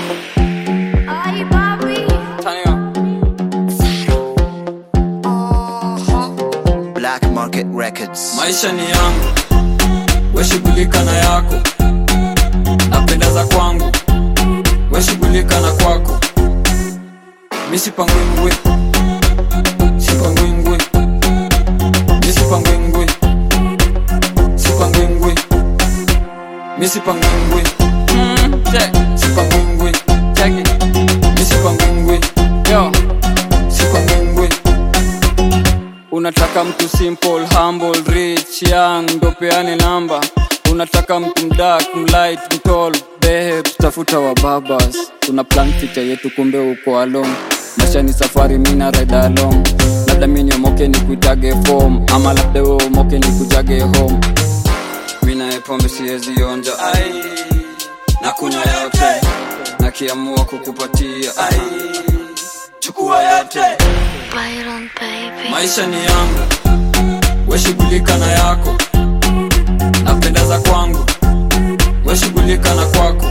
Ay, papi. Black Market Records. maisha ni yangu weshughulika na yako napenda za kwangu weshughulika na kwako mi sipangwingwi sipangwingwi mi sipangwingwi sipangwingwi mi sipangwingwi Mm, check. sipangwingwi Check it. mi sipangwingwi yo sipangwingwi unataka mtu simple humble rich young ndo peane namba unataka mtu mdak mlight mtol behe tutafuta wa babas tuna plan future yetu kumbe uko along maisha ni safari mina ride along labda mi niomoke ni kuitage form ama labda we umoke ni kujage home mina pombe siwezi onja ai na kunywa yote nakiamua kukupatia ai chukua yote Byron, baby. maisha ni yangu weshughulika na yako napenda za kwangu weshughulika na kwako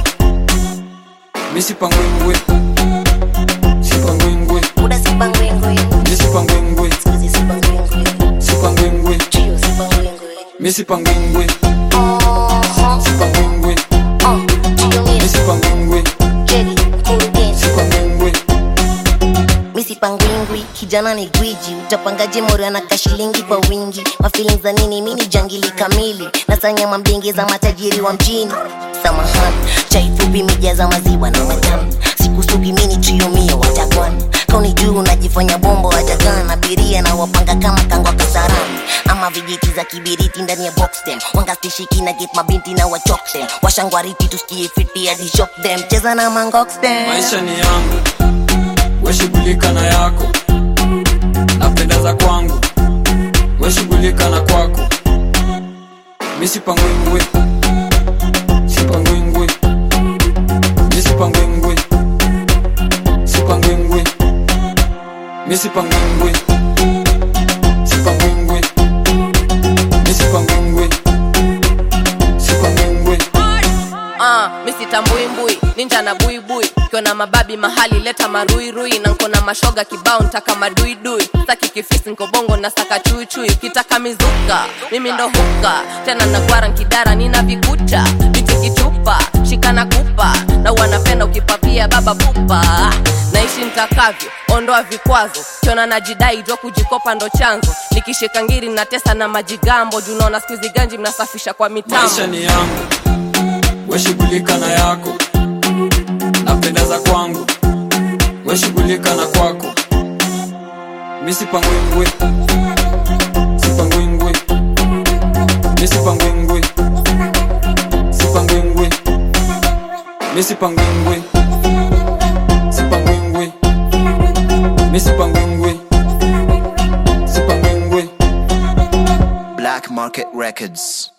mi sipangwingwi sipangwingwi Muda sipangwengwe, mi sipangwingwi siku sipangwengwe, sipangwingwi trio sipangwengwe. mi sipangwingwi Oho, sipangwingwi oh, trio mi mia, sipangwingwi Jerry, mkurugenzi. sipangwingwi Mi sipangwingwi, kijana ni gwiji utapangaje mori anaka shilingi kwa wingi mafilin za nini mi ni jangili kamili nasanya mbingi za matajiri wa mjini samahani chai fupi mijaza maziwa na matamu sikusugi mini triomio watakwan kauni juu unajifanya bombo wajagan abiria na wapanga kama kangwa kasarani ama vijiti za kibiriti ndani ya box them wangastishiki na get mabinti na wachok them washangwariti tusikie fiti hadi shock them cheza na mangox them maisha ni yangu weshughulika na yako napenda za kwangu weshughulika na kwako mi sipangwingwi sipangwingwi mi sipangwingwi sipangwingwi mi sipangwingwi sipangwingwi mi sipangwingwi sipangwingwi Ah, mi sitambuimbui ninja na buibui kiona mababi mahali leta maruirui na nkona mashoga kibao ntaka maduidui saki kifisi nkobongo na saka chuichui kitaka mizuka mimi ndo huka tena nagwara nkidara nina vikucha biti kichupa shikana kupa na wanapenda ukipapia baba pupa naishi ntakavyo ondoa vikwazo kiona najidai jwa kujikopa ndo chanzo nikishika ngiri natesa na majigambo junaona skuizi ganji mnasafisha kwa mitambo maisha ni yangu weshughulika na yako napenda za kwangu weshughulika na kwako mi sipangwingwi sipangwingwi mi sipangwingwi sipangwingwi mi sipangwingwi sipangwingwi mi sipangwingwi sipangwingwi Black Market Records.